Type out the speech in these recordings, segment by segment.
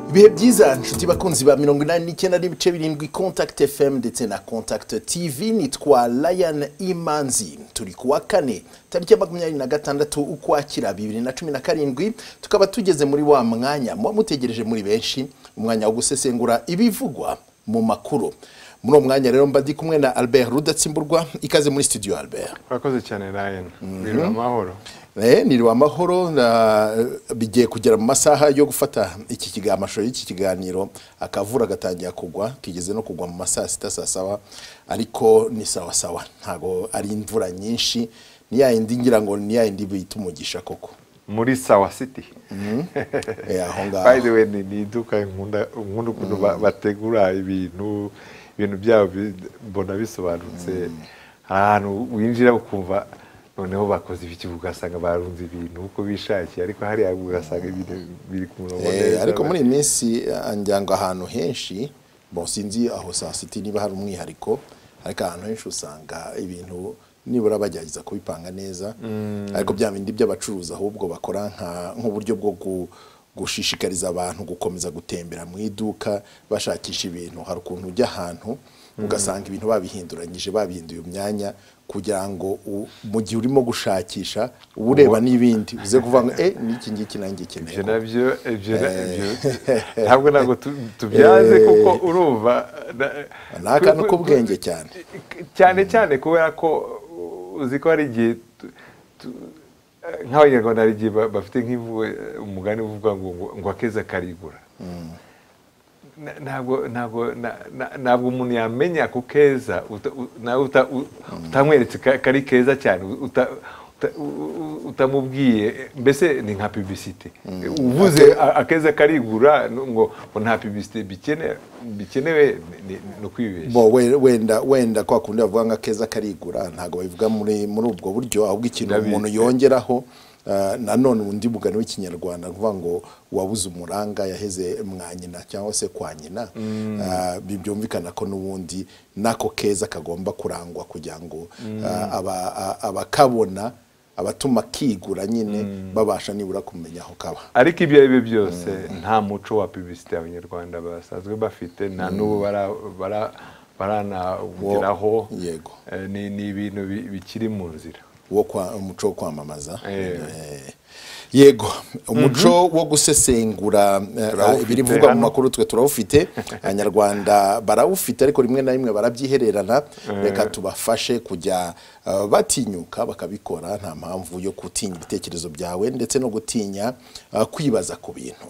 ibihe byiza inshuti bakunzi ba mirongo inani n'icyenda n'ibice birindwi contact fm ndetse na contact tv nitwa lion imanzi turi kuwa kane tariki ya makumyabiri na gatandatu ukwakira bibiri na cumi na karindwi tukaba tugeze muri wa mwanya muba mutegereje muri benshi umwanya wo gusesengura ibivugwa mu makuru muri uwo mwanya rero mba ndi kumwe na albert rudatsimburwa ikaze muri studio albert urakoze cyane rayani biri amahoro Eh, ni wa mahoro na bigiye kugera mu masaha yo gufata iki kiga amashusho y'iki kiganiro akavura gatangira kugwa kigeze no kugwa mu masaha sita saa saba ariko ni sawa sawa ntago ari imvura nyinshi ni ya yindi ngira ngo ni ya yindi bita umugisha koko muri sawa siti Eh, aho by the ngaho way ni ni iduka nkunda nkunda ukuntu ba- bategura ibintu ibintu byabo bi- mbona bisobanutse hari ahantu winjira ukumva noneho bakoze ibiki ugasanga barunze ibintu uko bishakiye ariko hariya ugasanga ibintu biri ku murongo Eh, neza. ariko muri iyi minsi ah, ngira ngo ahantu henshi bon sinzi aho saa sita niba hari umwihariko ariko ahantu henshi usanga ibintu nibura bagerageza kubipanga neza ariko bya bindi by'abacuruzi ahubwo bakora nka- nk'uburyo bwo gu- gushishikariza abantu gukomeza gutembera mu iduka bashakisha ibintu hari ukuntu ujya ahantu ugasanga ibintu babihinduranyije babihinduye imyanya kugira ngo u- mu gihe urimo gushakisha uba ureba n'ibindi uze kuvuga ngo eh n'iki ngiki nanjye nkeneye ibyo ko nabyo ibyo na- ibyo- ntabwo ntabwo tu- tubyanze kuko urumva na- ni akantu k'ubwenge cyane cyane cyane kubera ko uh, uzi ko hari igihe tu- tu- eh, nk'abanyarwanda hari igihe ba- bafite nk'imvugo eh, umugani uvuga ngo ngo- ngo akeza karigura Na- ntabwo ntabwo na- na- ntabwo umuntu yamenya ku keza uta- u- nawe uta- u- utamweretse ka- kari keza cyane uta- uta- u- u- utamubwiye mbese ni nka pibisite uvuze a- akeza karigura n- ngo ngo nta pibisite bikene- bikenewe ni- ni ni ukwibeshya bo we- wenda wenda kwa kundi bavuga ngo akeza karigura ntabwo babivuga muri muri ubwo buryo ahubwo ikintu Ndabizi. umuntu yongeraho ah, nanone undi mugani w'ikinyarwanda ni ukuvuga ngo wabuze umuranga yaheze mwa nyina cyangwa se kwa nyina Ah, bi- byumvikana ko n'ubundi n'ako keza kagomba kurangwa kugira ngo ah, aba- a- abakabona abatuma kigura nyine babasha nibura kumenya aho kaba ariko ibyo ari byo byose nta muco wa pibisite abanyarwanda basanzwe bafite nta n'ubu bara- bara- baranawugeraho yego. Eh, ni ni ibintu bi- bikiri mu nzira wo kwa umuco wo kwamamaza Eh. Eh, yego umuco wo gusesengura eh, Turawufite ibirivugwa mu hano. makuru twe turawufite abanyarwanda barawufite ariko rimwe na rimwe barabyihererana reka tubafashe kujya eh, batinyuka bakabikora nta mpamvu yo gutinya ibitekerezo byawe ndetse no gutinya eh, kwibaza ku bintu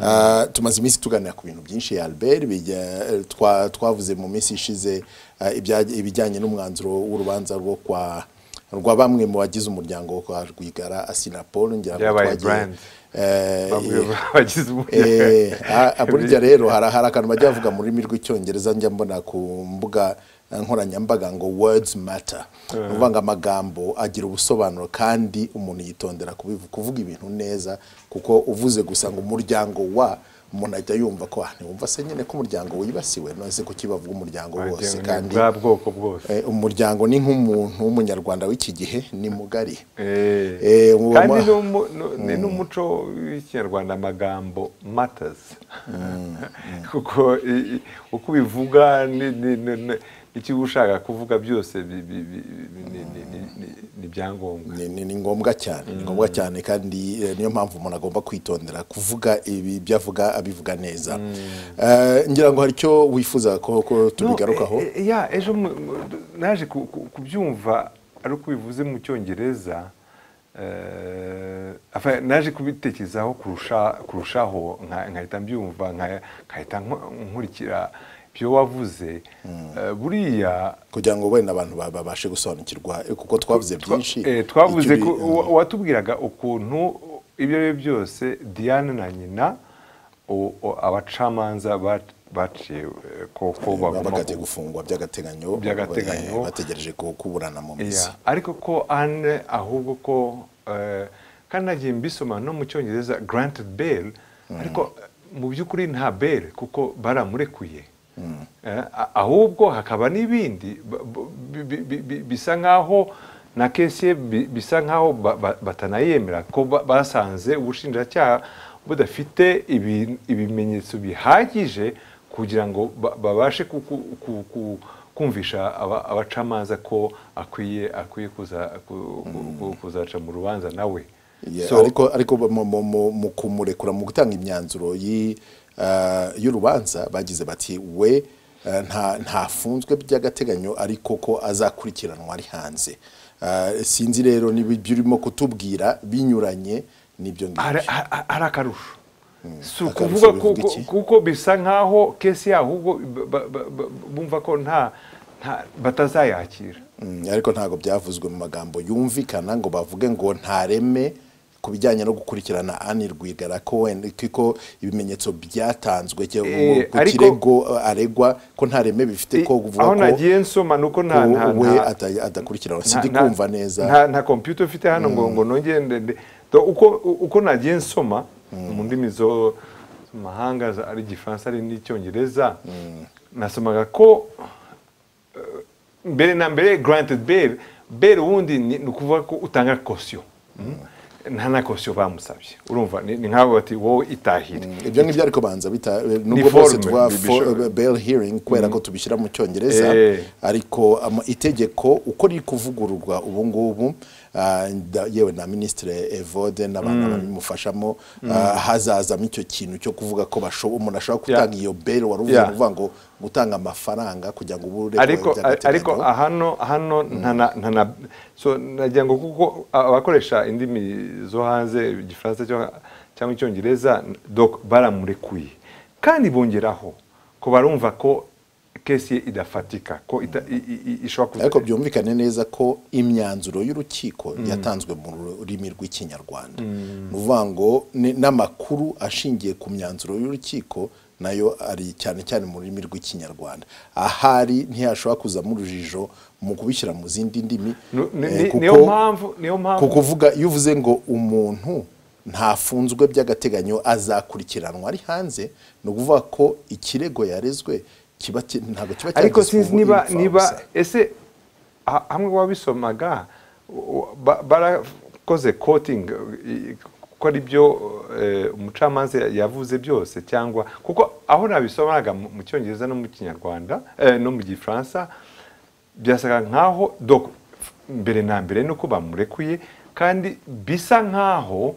Ah, tumaze iminsi tuganira ku bintu byinshi ya albert bijya- eh, twa- twavuze mu minsi ishize eh, ibya- ibijyanye n'umwanzuro w'urubanza rwo kwa rwa bamwe mu bagize umuryango wo kwa Rwigara Asinapol ngira ngo Byabaye twagiye- brand. Eh, Bamwe eh, bagize Eh, umuryango. a- a- burya rero hari hari akantu bajya bavuga mu rurimi rw'icyongereza njya mbona ku mbuga nkoranyambaga ngo words matter ni ukuvuga ngo amagambo agira ubusobanuro kandi umuntu yitondera kubivu- kuvuga ibintu neza kuko uvuze gusa ngo umuryango wa umuntu ahita yumva ko ah, ntiwumva se nyine ko umuryango wibasiwe none ko iki bavuga umuryango wose kandi bwa bwoko bwose eh, umuryango ni nk'umuntu w'umunyarwanda w'iki gihe ni mugari Eh. Eh, ubu kandi ma- n'umu- nu- ni n'umuco w'ikinyarwanda amagambo matters kuko i- i- uko ubivuga ni- ni- ni- ni- n'ikiba ushaka kuvuga byose bi- bi- bi- bi- ni- ni- ni- ni- ni ibyangombwa ni, ni, ni ngombwa cyane ni ngombwa cyane kandi eh, niyo mpamvu umuntu agomba kwitondera kuvuga ibi ibyo avuga abivuga neza Eh, ngira ngo hari icyo wifuza ko, ko tubigarukaho No, eh, eh, ya ejo mu- mu- naje ku- ku- kubyumva ari uko bivuze mu cyongereza eh, enfin, naje kubitekerezaho kurusha- kurushaho nka- nkahita mbyumva nka- nkahita nku- nkurikira ibyo wavuze Eh, buriya kugira ngo wenda abantu ba- babashe gusobanukirwa eh, kuko twavuze twa- byinshi eh, twavuze icyo ko bi- wa- watubwiraga ukuntu ibyo ari byo byose diane na nyina o- o- abacamanza ba- baciye eh, ko ko baba bagomba bagagiye gufungwa by'agateganyo By'agateganyo. eh, bategereje ku- kuburana mu minsi Yeah. ariko ko ane ahubwo ko eh, kandi nagiye mbisoma no mu cyongereza granted bail ariko eh, mu by'ukuri nta bail kuko baramurekuye Eh, a- ahubwo hakaba n'ibindi ba- ba- bi- bi- bi- bi- bisa nk'aho na kesi ye bi- bisa nk'aho ba- ba- batanayemera ko ba- basanze ubushinjacyaha budafite ibi- ibimenyetso bihagije kugira ngo ba- babashe ku- ku- ku- ku- kumvisha aba- abacamanza ko akwiye akwiye kuza- ku- ku- ku- kuzaca mu rubanza nawe Yeah, So, ariko ariko mu- mu- mu- mu kumurekura mu gutanga imyanzuro yi- ah, y'urubanza bagize bati we ah, nta ntafunzwe by'agateganyo ariko ko azakurikiranwa ari hanze Ah, sinzi rero niba ibyo urimo kutubwira binyuranye n'ibyo hari ngibyo hari- hari akarusho akarusho si ukuvuga bivuga kuko- iki? kuko bisa nkaho kesi yaho ahubwo ba- ba- ba- ba- bumva ko nta nta- batazayakira Mm, ariko ntabwo byavuzwe mu magambo yumvikana ngo bavuge ngo ntareme ku bijyanye no gukurikirana Anne Rwigara ko wenda ko ibimenyetso byatanzwe cyo- Eh, ku ariko- kirego aregwa ko ntareme bifite ko aho kuvuga ko nagiye nsoma ni uko nta ko nta- we nta- ata- adakurikiranwa nta- sindi nta- kumva neza nta nta kompiyuta ufite hano ngo ngo nongere ndende Do- uko uko nagiye nsoma mu ndimi zo mu mahanga za- ari igifaransa ari n'icyongereza nasomaga ko eh, mbere na mbere granted bail bail ubundi ni ni ukuvuga ko utanga kosiyo nta na kosiyo bamusabye urumva ni ni nk'abo bati wowe itahire ibyo ngibyo ariko banza bita nubwo bose forme, tuba bishobora. for- bail hearing kubera ko tubishyira mu cyongereza Eh. ariko ama- itegeko uko riri kuvugururwa ubu ngubu ah, nda- yewe na minisitire evode n'abantu babimufashamo ah, hazazamo icyo kintu cyo kuvuga ko basho- umuntu ashobora gutanga iyo bail wari uvuye Yeah. kuvuga ngo gutanga amafaranga kugira ngo ubure ariko ariko hano hano nta na- nta na so nagira ngo kuko abakoresha indimi zo hanze igifaransa cyo- cyangwa icyongereza donc baramurekuye kandi bongeraho ko barumva ko kesi ye idafatika ko ita- i- i- i- ishobora kuza- ariko byumvikane neza ko imyanzuro y'urukiko yatanzwe mu rurimi rw'ikinyarwanda ni ukuvuga ngo ni- n'amakuru ashingiye ku myanzuro y'urukiko nayo ari cyane cyane mu rurimi rw'ikinyarwanda ahari ntihashobora kuzamo urujijo mu kubishyira mu zindi ndimi Nu- ni- eh, ni- kuko- niyo mpamvu niyo mpamvu kuko uvuga iyo uvuze ngo umuntu ntafunzwe by'agateganyo azakurikiranwa ari hanze ni ukuvuga ko ikirego yarezwe kiba ki- ntabwo kiba ariko cyagezweho sinzi niba impfabusa. niba ese ha- hamwe wabisomaga u- ba- barakoze kotingi ko ari byo eh, umucamanza yavuze byose cyangwa kuko aho nabisomaga mu mu cyongereza no mu kinyarwanda eh, no mu gifaransa byasaga nkaho doko mbere na mbere ni uko bamurekuye kandi bisa nkaho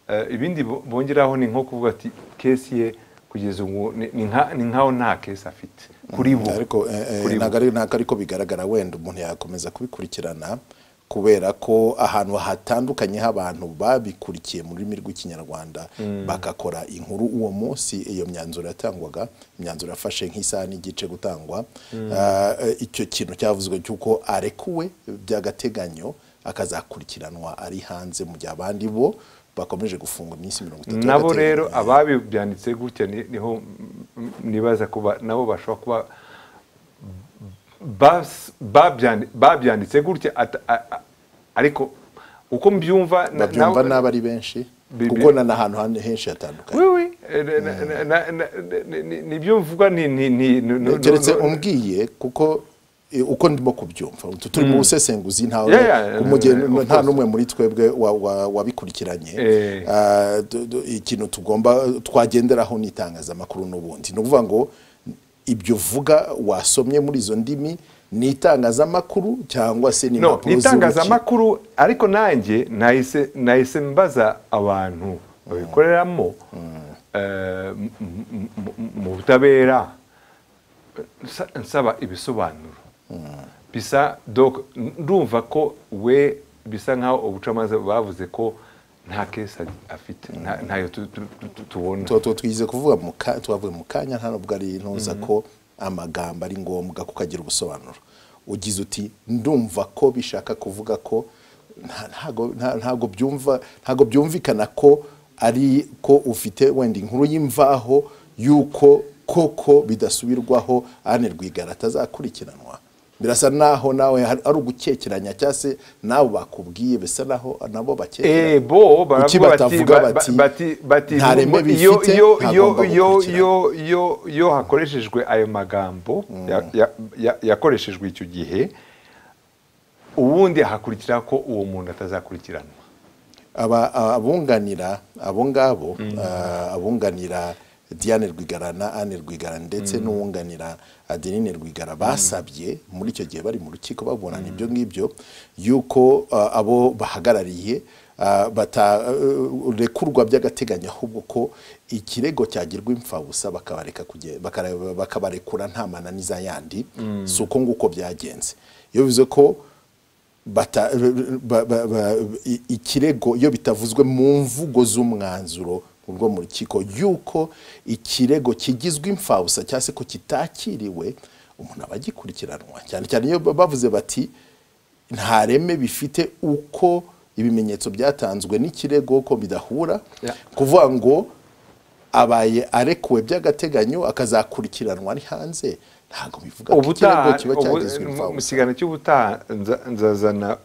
eh, ibindi bo- bongeraho ni nko kuvuga ati kesi ye kugeza ubu ni ni nka- ni nkaho nta kesi afite kuri bo ariko eh, eh, Kuri bo. ntabwo ari- ntabwo ariko bigaragara wenda umuntu yakomeza kubikurikirana kubera ko ahantu hatandukanye h'abantu babikurikiye mu rurimi rw'ikinyarwanda bagakora inkuru uwo munsi iyo myanzuro yatangwaga imyanzuro yafashe nk'isaha n'igice gutangwa Ah, eh, icyo kintu cyavuzwe cy'uko arekuwe by'agateganyo akazakurikiranwa ari hanze mu gihe abandi bo bakomeje gufungwa iminsi mirongo itatu nabo rero y'agateganyo. ababibyanditse gutya ni- niho mm, nibaza kuba nabo bashobora kuba bas- babyandi- babyanditse gutya ata- a- a- ariko uko mbyumva na- babyumva nabo- n'abo ari benshi Bibi- kuko na n'ahantu hane- henshi hatandukanye Oui, oui. Eh, na- na- na- na- na- ni- ni- ni ibyo mvuga ni... ni- ni- ni- ni- keretse ni- umbwiye kuko eh, uko ndimo kubyumva utu turi mu busesenguzi ntawe Yeah, yeah, ku mugeni- of nta course. n'umwe muri twebwe wa- wa- wabikurikiranye Eh. Ah, du- du- ikintu tugomba twagenderaho n'itangazamakuru n'ubundi ni ukuvuga ngo ibyo uvuga wasomye muri izo ndimi ni itangazamakuru cyangwa se ni No, impapuro z'urukiko. itangazamakuru ariko nanjye nahise nahise mbaza abantu babikoreramo eh, m- m- m- m- mu butabera nsa- nsaba ibisobanuro bisa donc ndumva ko we bisa nkaho ubucamanza bavuze ko nta kesi afite nta- ntayo tu- tu- tu- tubona tuba tuba twigize kuvuga mu ka- twavuye mu kanya nta nubwo ari ntuza ko amagambo ari ngombwa kuko agira ubusobanuro ugize uti ndumva ko bishaka kuvuga ko nta- ntago- nta- ntago byumva ntago byumvikana ko ari ko ufite wenda inkuru y'imvaho y'uko koko bidasubirwaho Anne Rwigara atazakurikiranwa birasa naho nawe har- ari ugukekeranya cyangwa se nabo bakubwiye bisa naho nabo bakekeranya Eh, bo Kuki baravuga bati batavuga ba- bati, ba- bati bati "Nta reme iyo bifite, iyo ntagomba iyo iyo gukurikirana." iyo iyo iyo hakoreshejwe ayo magambo ya- ya- ya- yakoreshejwe icyo gihe ubundi hakurikiraho ko uwo muntu atazakurikiranwa aba- a- abunganira abo ngabo ah, abunganira diane rwigara na anne rwigara ndetse n'uwunganira adeline rwigara basabye muri icyo gihe bari mu rukiko baburana ibyo ngibyo yuko ah, abo bahagarariye ah, bata- eh, rekurwa by'agateganyo ahubwo ko ikirego cyagirwa imfabusa bakabareka kuge- bakare- bakabarekura nta mananiza yandi si uko nguko byagenze iyo bivuze ko bata, ba, ba, ba, i- ikirego iyo bitavuzwe mu mvugo z'umwanzuro urwo mu rukiko yuko ikirego kigizwe imfabusa cyangwa se ko kitakiriwe umuntu aba agikurikiranwa cyane cyane iyo bavuze bati nta reme bifite uko ibimenyetso byatanzwe n'ikirego ko bidahura Yeah. kuvuga ngo abaye arekuwe by'agateganyo akazakurikiranwa ari hanze ntabwo bivuga ko ikirego ubutaha kiba ubu- cyagizwe mu- mu imfabusa kiganiro cy'ubutaha nza- nzazana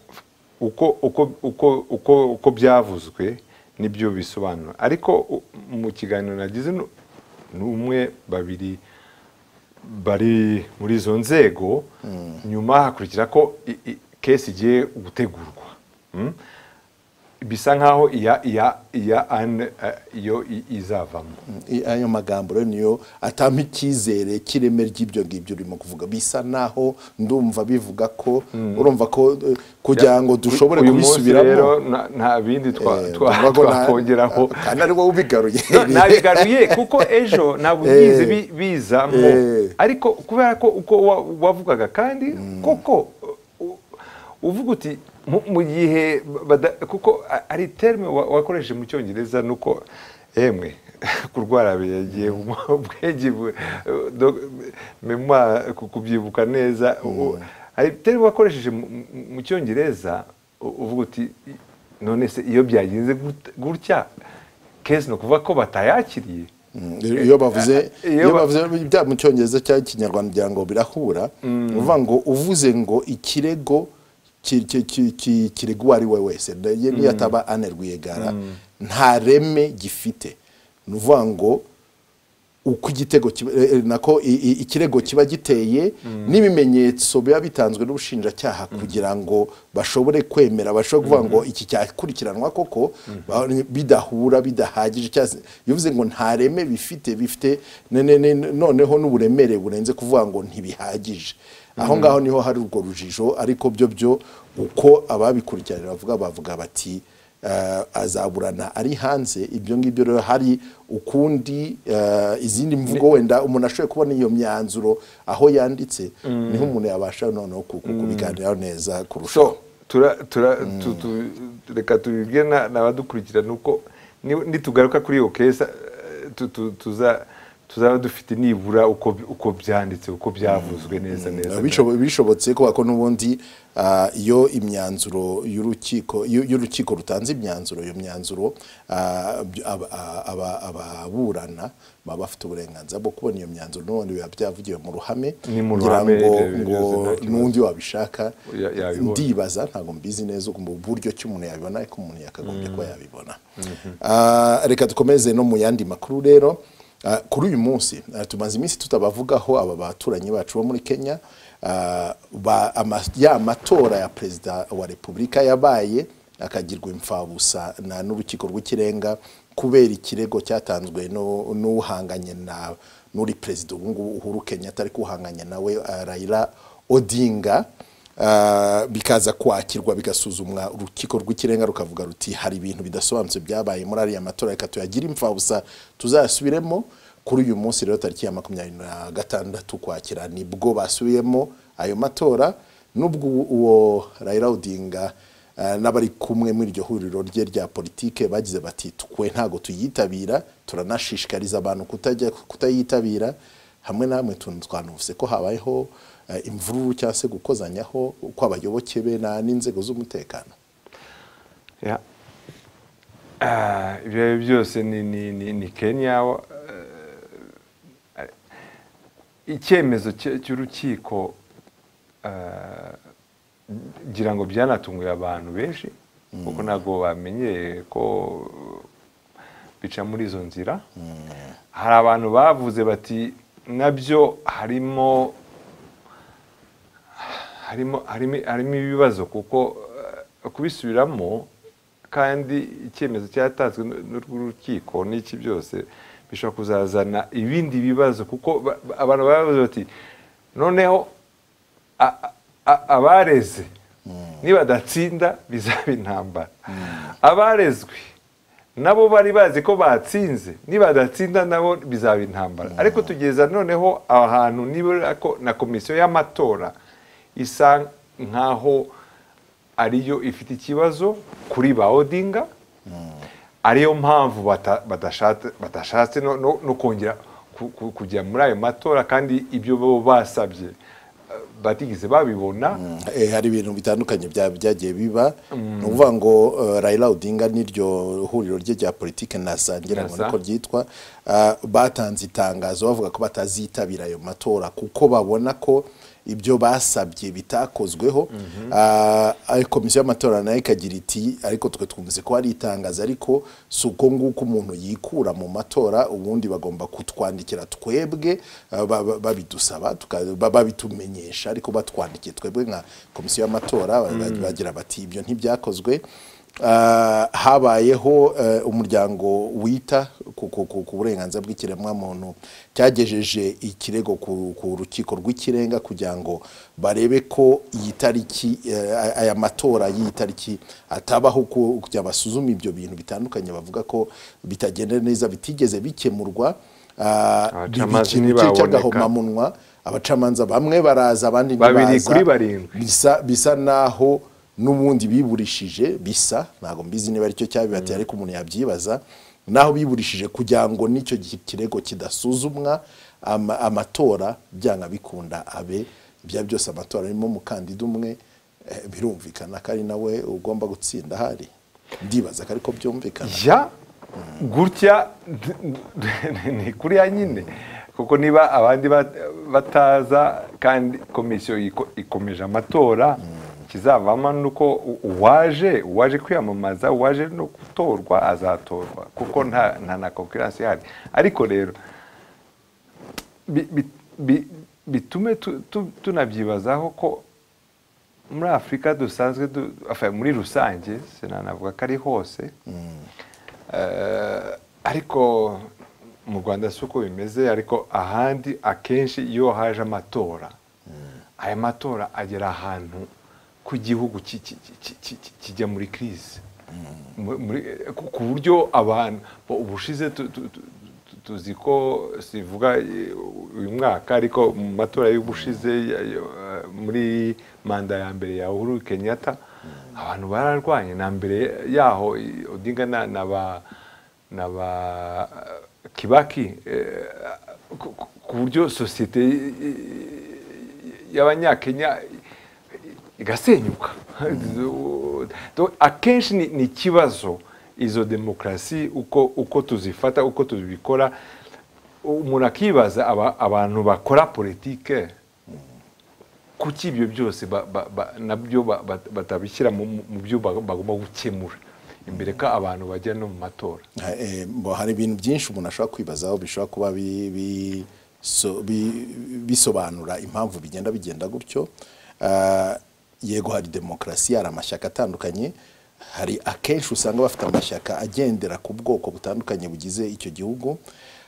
uko uko uko uko uko byavuzwe n'ibyo bisobanura ariko u- mu kiganiro nagize nu- n'umwe babiri bari muri izo nzego nyuma hakurikira ko i- i- kesi igiye gutegurwa Mm? bisa nkaho iya iya iya ane eh, iyo i- izavamo I- ayo magambo rero niyo atama icyizere cy'ireme ry'ibyo ngibyo urimo kuvuga bisa naho ndumva bivuga ko urumva ko eh, kugira ngo dushobore Uyu munsi rero kubisubiramo nta- nta bindi twa- eh, twa- ndumva ko nta- twakongeraho kandi ari wowe ubigaruye No, nabigaruye kuko ejo ntabwo Eh. byize bi- bizamo Eh. ariko kubera ko uko wa- wavugaga kandi koko u- uvuga uti mu- mu gihe bada- kuko a- ari terme wa- wakoresheje mu cyongereza nuko emwe kurwara yagiye ubwenge bu- do- memoire ku- kubyibuka neza u- hari terme wakoresheje mu- mu- mu cyongereza u- uvuga uti none se iyo byagenze gut- gutya kezi ni ukuvuga ko batayakiriye Mm, iyo bavuze iyo iyo ba- bavuze bya mu cyongereza cyangwa ikinyarwanda kugira ngo birahura uvuga ngo uvuze ngo ikirego ki- ki- ki- ki- kirego uwo ari we wese nda- ye- niyo ataba ane rwigara nta reme gifite ni uvuga ngo uko igitego kiba- eh, eh, nako i- i- ikirego kiba giteye n'ibimenyetso biba bitanzwe n'ubushinjacyaha kugira ngo bashobore kwemera bashobore kuvuga ngo iki cyakurikiranwa koko ba- bidahura bidahagije cyangwa se- bivuze ngo nta reme bifite bifite ne- ne- ne- noneho n'uburemere burenze kuvuga ngo ntibihagije aho ngaho niho hari urwo rujijo ariko byo byo uko ababikurikiranira bavuga bavuga bati eh, azaburana ari hanze ibyo ngibyo rero hari ukundi eh, izindi mvugo wenda umuntu ashoboye kubona iyo myanzuro aho yanditse niho umuntu yabasha noneho ku- ku- kubiganiraho neza kurushaho so tura, tura, tu, tu, reka tubibwe na- n'abadukurikira ni uko ni- nitugaruka kuri iyo kesa eh, tu- tu- tuza tuzaba dufite nibura uko uko byanditse uko byavuzwe neza neza Bishobo- bishobotse kubera ko n'ubundi ah, iyo imyanzuro y'urukiko iyo iyo urukiko rutanze imyanzuro iyo myanzuro ah, by- aba- aba- aba- ababurana baba bafite uburenganzira bwo kubona iyo myanzuro n'ubundi biba byavugiwe mu ruhame Ni mu kugira ruhame, ngo ibyo ngo byose nta kibazo. n'undi wabishaka Ya- yabibona. ndibaza ntabwo mbizi neza mu buryo ki umuntu yabibona ariko umuntu yakagombye kuba yabibona Ah, reka dukomeze no mu yandi makuru rero Ah, kuri uyu munsi ah, tumaze iminsi tutabavugaho aba baturanyi bacu bo muri kenya Ah, ba- ama- ya matora ya perezida wa repubulika yabaye akagirwa imfabusa na n'urukiko rw'ikirenga kubera ikirego cyatanzwe n'u- n'uhanganye na n'uri perezida ubu ngubu uhuru kenyatta ariko uhanganye nawe ah, rayira odinga Ah, bikaza kwakirwa bigasuzumwa urukiko rw'ikirenga rukavuga ruti hari ibintu bidasobanutse byabaye muri ariya matora reka tuyagire imfabusa tuzayasubiremo kuri uyu munsi rero tariki ya makumyabiri na gatandatu kwakira nibwo basubiyemo ayo matora nubwo uwo rayira odinga ah, n'abari kumwe muri iryo huriro rye rya politike bagize bati tukwe ntago tuyitabira turanashishikariza abantu kutajya kutayitabira hamwe na hamwe tuntu twanuvuse ko habayeho eh, imvururu cyangwa se gukozanyaho kw'abayoboke be na- n'inzego z'umutekano Ya. Ah, ibyo ari byo byose ni, ni, ni, ni kenya eh, icyemezo cye- cy'urukiko eh, ngira ngo byanatunguye abantu benshi kuko ntabwo bamenyereye ko bica muri izo nzira hari abantu bavuze bati nabyo harimo harimo harimo harimo ibibazo kuko eh, kubisubiramo kandi icyemezo cyatanzwe n'urw'urukiko n'iki byose bishobora kuzazana ibindi bibazo kuko ba- ba- abantu barabaza bati noneho a- a- abareze nibadatsinda bizaba intambara abarezwe nabo bari bazi ko batsinze nibadatsinda nabo bizaba intambara ariko tugeza noneho ahantu nibura ko na komisiyo y'amatora isa nkaho ariyo ifite ikibazo kuri ba odinga ariyo mpamvu bata- badashatse badashatse no- no no kongera ku- ku- kujya muri ayo matora kandi ibyo bo basabye eh, batigeze babibona Eh, hari ibintu bitandukanye bya- byagiye biba ni ukuvuga ngo eh, Raila Odinga n'iryo huriro rye rya politike nasangira ngo Nasa. niko ryitwa ah, batanze itangazo bavuga ko batazitabira ayo matora kuko babona ko ibyo basabye bitakozweho Ah, ariko komisiyo y'amatora nayo ikagira iti ariko twe twumvise ko hari itangazo ariko si uko nguko umuntu yikura mu matora ubundi bagomba kutwandikira twebwe ah, ba- ba- babidusaba tuka- ba- babitumenyesha ariko batwandikiye twebwe nka komisiyo y'amatora ba- ba- bagira bati ibyo ntibyakozwe Ah, habayeho eh, umuryango wita ku- ku ku- ku burenganzira bw'ikiremwamuntu cyagejeje ikirego ku ku rukiko rw'ikirenga kugira ngo barebe ko iyi tariki eh, aya matora y'iyi tariki atabaho ku- kugira basuzume ibyo bintu bitandukanye bavuga ko bitagenda neza bitigeze bikemurwa Ah, bi- Abacamanza ikintu ntibaboneka. cy'agahomamunwa abacamanza bamwe baraza abandi Babiri ntibaza. kuri barindwi. bisa bisa naho n'ubundi biburishije bisa ntabwo mbizi niba aricyo cyabibateye ariko umuntu yabyibaza naho biburishije kugira ngo n'icyo gi- kirego kidasuzumwa ama- amatora byanga bikunda abe bya byose amatora arimo umukandida umwe eh, birumvikana ko ari nawe ugomba gutsinda ahari ndibaza ko ariko byumvikana ya gutya d- d- ni kuriya nyine kuko niba abandi bat- bataza kandi komisiyo iko- ikomeje amatora ikizavamo ni uko u- uwaje uwaje kwiyamamaza uwaje no gutorwa azatorwa kuko nta nta na konkuransi ihari ariko rero bi- bi- bi- bitume tu- tu- tunabyibazaho ko muri afurika dusanzwe du- enfin, muri rusange sinanavuga ko ari hose Eh, ariko mu rwanda si uko bimeze ariko ahandi akenshi iyo haje amatora aya matora agera ahantu ku gihugu ki- ki- ki- ki- ki- kijya muri kirize Mu- muri- eh, ku ku buryo abantu bo ubushize tu- tu- tu- tu- tuzi ko sivuga eh, uyu mwaka ariko mu matora y'ubushize ya- ya- eh, muri manda ya mbere ya uhuru kenyatta abantu bararwanye na mbere yaho eh, odinga na- na ba na ba eh, kibaki eh, ku ku- ku buryo sosiyete y'abanyakenya igasenyuka Donc, akenshi ni- ni ikibazo izo demokarasi uko uko tuzifata uko tuzibikora umuntu akibaza aba- abantu bakora politike kuki ibyo byose ba- ba- ba- nabyo ba- ba- batabishyira mu mu- mu byo ba- bagomba gukemura imbere ko abantu bajya no mu matora Ha- eh, mbo hari ibintu byinshi umuntu ashobora kwibazaho bishobora kuba bi- bi- so- bi- bisobanura impamvu bigenda bigenda gutyo Ah, yego hari demokarasi hari amashyaka atandukanye hari akenshi usanga bafite amashyaka agendera ku bwoko butandukanye bugize icyo gihugu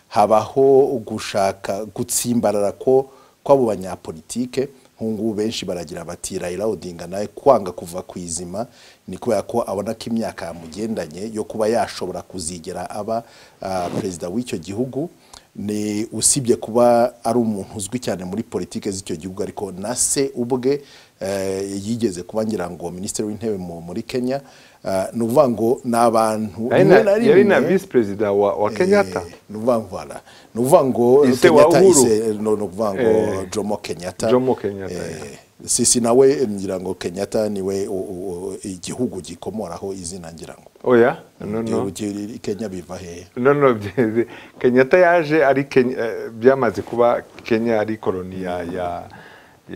habaho gushaka gutsimbarara ko kw'abo banyapolitike nk'ubu benshi baragira bati Raila Odinga nawe kwanga kuva ku izima ni kubera ko abona ko imyaka yamugendanye yo kuba yashobora kuzigera aba ah, perezida w'icyo gihugu ni usibye kuba ari umuntu uzwi cyane muri politike z'icyo gihugu ariko na se ubwe eh, yigeze kuba ngira ngo minisitiri w'intebe mu- muri kenya Ah, ni ukuvuga ngo ni abantu Ari rimwe na- yari na visi perezida wa wa kenyatta Eh, ni ukuvuga ngo voilà. ni ukuvuga ngo Ise wa Kenyatta Uhuru. ise- no- ni ukuvuga ngo Eh, Jomo Kenyatta Jomo Kenyatta, Eh, yeah. sisi nawe ngira ngo Kenyatta niwe u- u- u- igihugu gikomoraho izina ngira ngo oya no no igihugu kiri- Kenya biva hehe no no bye- kenyatta yaje ari Kenya- eh, byamaze kuba kenya ari koloni ya ya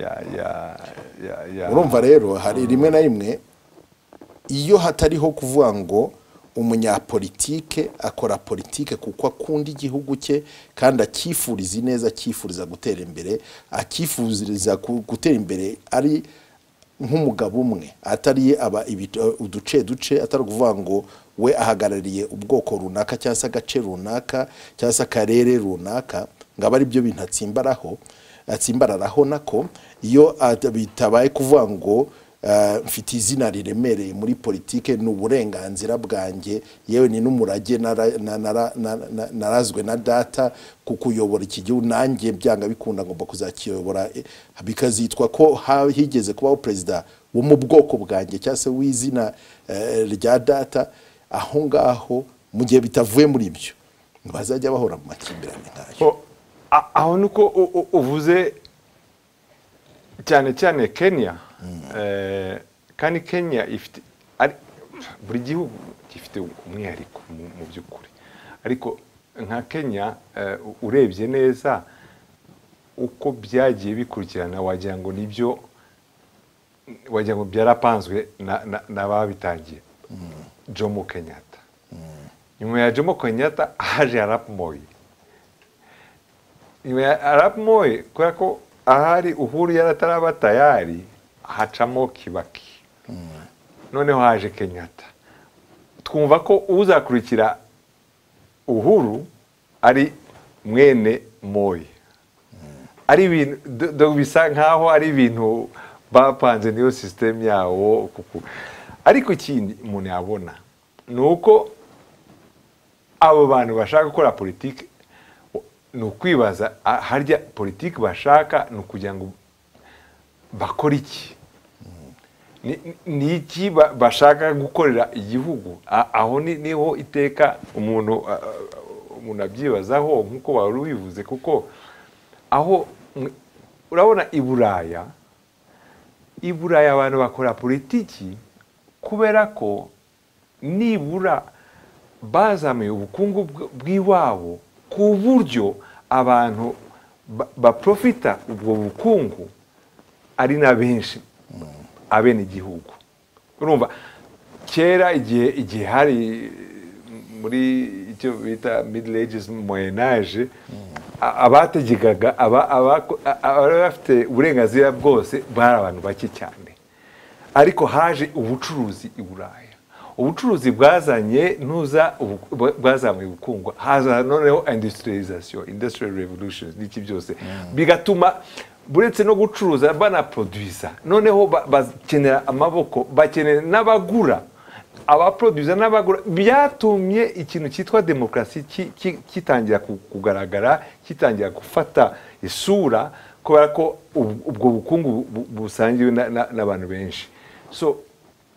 ya ya ya ya urumva rero hari rimwe na rimwe iyo hatariho kuvuga ngo umunyapolitike akora politike kuko akunda igihugu cye kandi akifuriza ineza akifuriza gutera imbere akifuriza ku- gutera imbere ari nk'umugabo umwe atari aba ibit- uduce duce atari ukuvuga ngo we ahagarariye ubwoko runaka cyangwa se agace runaka cyangwa se akarere runaka ngo abe ari byo bintu atsimbaraho atsimbararaho nako iyo at- bitabaye kuvuga ngo eh, mfite izina riremereye muri politike ni uburenganzira bwanjye yewe ni n'umurage nara- na- nara- na- na- narazwe na data ku kuyobora iki gihugu nanjye byanga bikunda ngomba kuzakiyobora eh, bikazitwa ko ha- higeze kubaho perezida wo mu bwoko bwanjye cyangwa se w'izina eh, rya data aho ngaho mu gihe bitavuye muri ibyo bazajya bahora mu makimbirane nk'ayo Ho- a- aho ni uko u- u- uvuze cyane cyane kenya Eh, kandi kenya ifite ari- buri gihugu gifite umwihariko mu- mu by'ukuri ariko nka kenya eh, u- urebye neza uko byagiye bikurikirana wagira ngo nibyo wagira ngo byarapanzwe na- na- n'ababitangiye jomo kenyatta nyuma ya jomo kenyatta haje arap moi nyuma ya arap moi kubera ko ahari uhuru yari ataraba tayari hacamo kibaki noneho haje kenyatta twumva ko uzakurikira uhuru ari mwene moi ari ibintu do- do bisa nkaho ari ibintu bapanze niyo sisitemu yawo kuku ariko ikindi umuntu yabona ni uko abo bantu bashaka gukora politiki ni ukwibaza a- harya politiki bashaka ni ukugira ngo bakore iki Ni- ni- ni iki ba- bashaka gukorera igihugu A- aho ni- niho iteka umuntu a- a- umuntu abyibazaho nk'uko wari ubivuze kuko aho mwe- urabona i buraya i buraya abantu bakora politiki kubera ko nibura bazamuye ubukungu bw- bw'iwabo ku buryo abantu ba- baprofita ubwo bukungu ari na benshi abenegihugu urumva kera igihe igihe hari muri icyo bita middle ages moyen age a- abategegaga aba- abako- a- abari bafite uburenganzira bwose bari abantu bake cyane ariko haje ubucuruzi i buraya ubucuruzi bwazanye ntuza ubu- bwa- bwazamuye ubukungu haza noneho industrialization industrial revolution n'iki byose bigatuma buretse no gucuruza banaproduza noneho ba- bakenera amaboko bakenera n'abagura abaproduza n'abagura byatumye ikintu cyitwa demokarasi ki- ki- kitangira ku- kugaragara kitangira gufata isura kubera ko ubu- ubwo bukungu bu- busangiwe na- na- n'abantu benshi so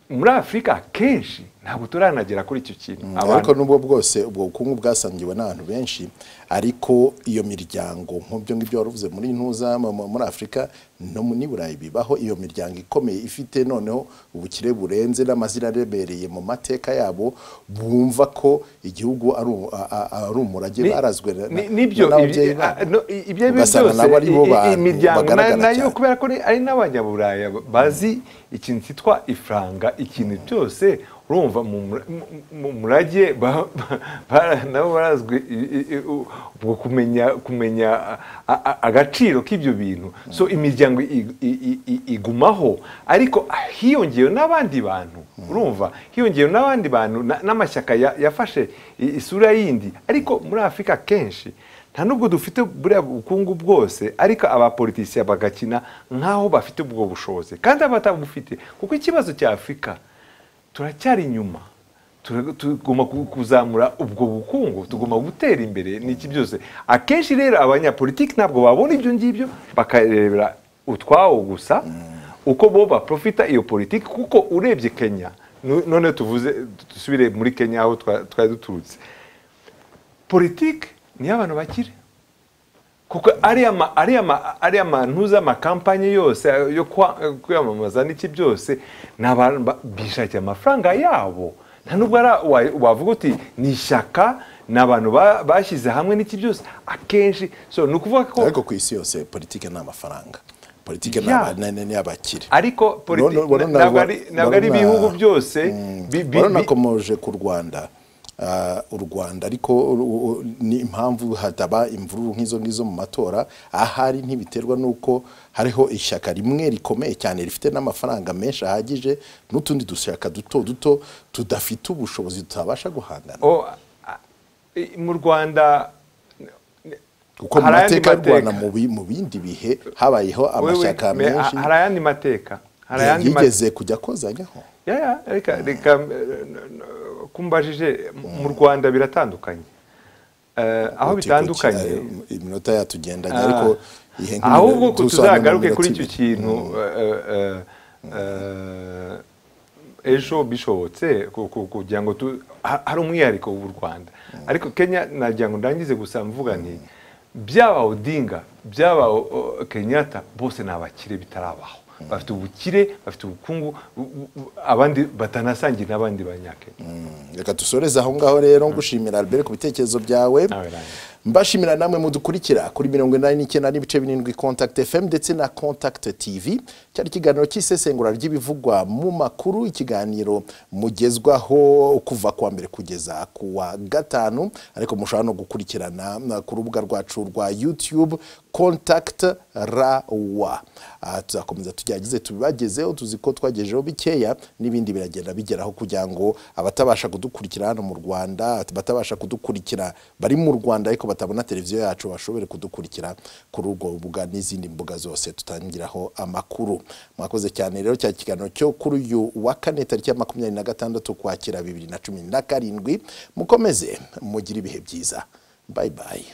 muri afurika akenshi ntabwo turanagera kuri icyo kintu ariko abantu nubwo bwose ubwo bukungu bwasangiwe n'abantu benshi ariko iyo miryango nk'ibyo ngibyo wari uvuze muri ntuza mu- mu- muri afurika no mu- n'i burayi bibaho iyo miryango ikomeye ifite noneho ubukire burenze n'amazina aremereye mu mateka yabo bumva ko igihugu ari u- a- a- ari umurage Ni- barazwe na- ni- nibyo na- ibi- n'ababyeyi a- babo. no, i- ibyo ari byo Ugasanga byose nabo ari bo i- i- bantu imiryango na- bagaragara nayo cyane. kubera ko ari- ari n'abanyaburaya bazi ikintu cyitwa ifaranga ikintu cyose urumva mu mura- mu- mu murage ba- ba- ba- nabo barazwi i- i- i- u- ubwo kumenya kumenya a- a- a- agaciro k'ibyo bintu so imiryango i- i- i- i- igumaho ariko hiyongeyeho n'abandi bantu urumva hiyongeyeho n'abandi bantu na- n'amashyaka ya- yafashe i- isura yindi ariko muri afurika kenshi nta nubwo dufite buriya bukungu bwose ariko abapolitisiya bagakina nk'aho bafite ubwo bushobozi kandi abatabufite kuko ikibazo cya afurika turacyari inyuma Tura- tugomba ku- kuzamura ubwo bukungu tugomba gutera imbere n'iki byose akenshi rero abanyapolitiki ntabwo babona ibyo ngibyo bakarebera utwawo gusa uko bo baprofita iyo politiki kuko urebye kenya nu- none tuvuze dusubire muri kenya aho twa- twari duturutse politiki ni iy'abantu bakire kuko ariya ma- ariya ma- ariya mantuza amakampanye yose eh, yo kwa- eh, kwiyamamaza n'iki byose ni abantu ba- bishakiye amafaranga yabo nta nubwo ari a- wa- wavuga uti ni ishyaka ni abantu ba- bashyize hamwe n'iki byose akenshi so ni ukuvuga ko ariko ku isi yose politike ni amafaranga politike ni Yeah. aba- ni- ni ni abakire ariko politi- Wari- wari ntabwo na- ari- ntabwo wari ari na- ibihugu byose Mm. bi- bi- bi- wari unakomoje ku rwanda ah, u rwanda ariko u- u- ni impamvu hataba imvururu nk'izo ngizo mu matora ahari ntibiterwa n'uko hariho ishyaka rimwe rikomeye cyane rifite n'amafaranga menshi ahagije n'utundi dushyaka duto duto tudafite ubushobozi tutabasha guhangana O, a- i- mu rwanda kuko mu hari ayandi mateka y'u rwanda mateka. mu bi- mu bindi bihe habayeho wewe, amashyaka me- ha- menshi hari ayandi mateka hari ayandi ma- yigeze kujya kozanyaho Ya, ya, reka reka eh, n- n- kumbajije mu rwanda biratandukanye Eh, aho Uti- bitandukanye kuki- iminota yatugendanye Ah. ariko ihe nk'imino- ahubwo ko dusobanura tuzagaruke iminota kuri ibiri. icyo kintu eh, eh, eh, ejo bishobotse ku- ku- kugira ngo tu- ha- hari umwihariko w'u rwanda ariko kenya nagira ngo ndangize gusa mvuga nti byaba odinga byaba o- o- kenyatta bose ni abakire bitarabaho bafite ubukire bafite ubukungu bu- bu- bu- abandi batanasangiye n'abandi banyakenya Mm, reka dusoreze aho ngaho rero ngushimira albert ku bitekerezo byawe Nawe, Ryan. mbashimira namwe mudukurikira kuri mirongo inani n'icyenda n'ibice birindwi contact fm ndetse na contact tv cyari ikiganiro cy'isesengura ry'ibivugwa mu makuru ikiganiro mugezwaho kuva ku wa mbere kugeza ku wa gatanu ariko mushobora no gukurikirana na- ku rubuga rwacu rwa youtube contact rawa Ah, tuzakomeza tugerageze tubibagezeho tuzi ko twagejejeho bikeya n'ibindi biragenda bigeraho kugira ngo abatabasha kudukurikira hano mu rwanda abatabasha kudukurikira bari mu rwanda ariko batabona televiziyo yacu bashobore kudukurikira kuri urwo rubuga n'izindi mbuga zose tutangiraho amakuru mwakoze cyane rero cya kiganiro cyo kuri uyu wa kane tariki ya makumyabiri na gatandatu ukwakira bibiri na cumi na karindwi mukomeze mugire ibihe byiza bayi bayi